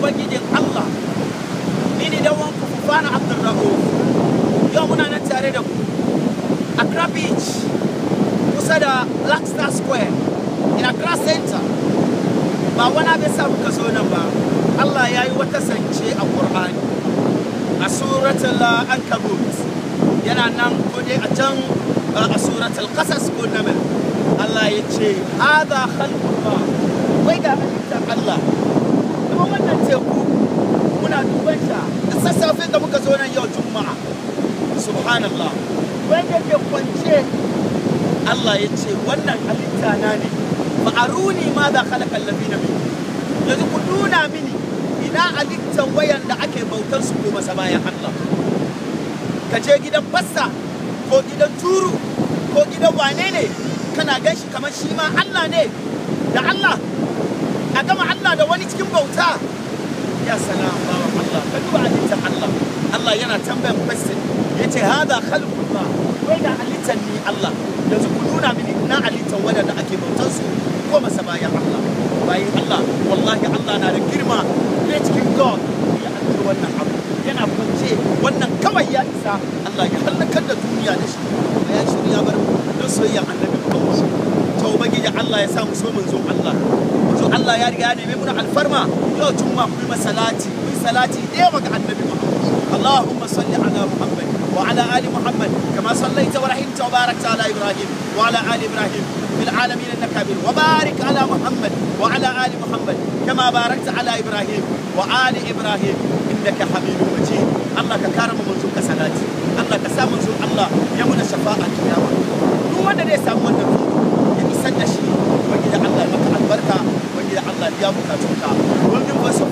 ubangijin Allah ni ne dan wanku Fufana Abdulrahman yau muna nan tare da ku Accra Beach kusa da Black Star Square in Accra Center ba wani abin sa muka zo nan ba Allah ya yi wata sance a Qur'ani a suratul Ankabut yana nan ko dai a can a suratul Qasas ko Naml Allah ya ce hada khalqullah wai ga halittar Allah kuma wannan teku muna duban ta da sassafe da muka zo nan yau juma'a subhanallah wanda ke kwance Allah ya ce wannan halitta na ne ma'aruni ma da khalaqa allazina min yanzu ku nuna mini ina halittan wayan da ake bautar su ko masa bayan Allah ka je gidan fassa ko gidan turu ko gidan wane ne kana gan shi kamar shi ma Allah ne da Allah a gama Allah da wani cikin bauta ya salam bawan Allah ka duba halittar Allah Allah yana tambayan question ya ce hada khalqullah wai da halittar ni Allah yanzu ku nuna mini na halittar wadanda ake bautar su ko masa bayan Allah bayan Allah wallahi Allah na da girma ne cikin God ya halitta wannan abu yana kwance wannan kawai ya isa Allah ya halakar da duniya da shi ya shirya bar don soyayya annabi Muhammad to ubangiji Allah ya sa mu so mun zo Allah zo Allah ya riga ya neme mu alfarma yau juma ku yi masalati ku yi salati da yawa ga annabi Muhammad Allahumma salli ala Muhammad wa ala ali Muhammad kama sallaita wa rahimta wa barakta ala Ibrahim wa ala ali Ibrahim fil alamin innaka hamid wa barik ala Muhammad wa ala ali Muhammad kama barakta ala Ibrahim wa ali Ibrahim innaka hamidum majid Allah ka kare mu manzo ka salati Allah ka sa manzo Allah ya muna shafa'a kiyama duk wanda zai samu wannan ya isar da shi wani da Allah ya maka albarka wani da Allah ya bukatunka wani voice of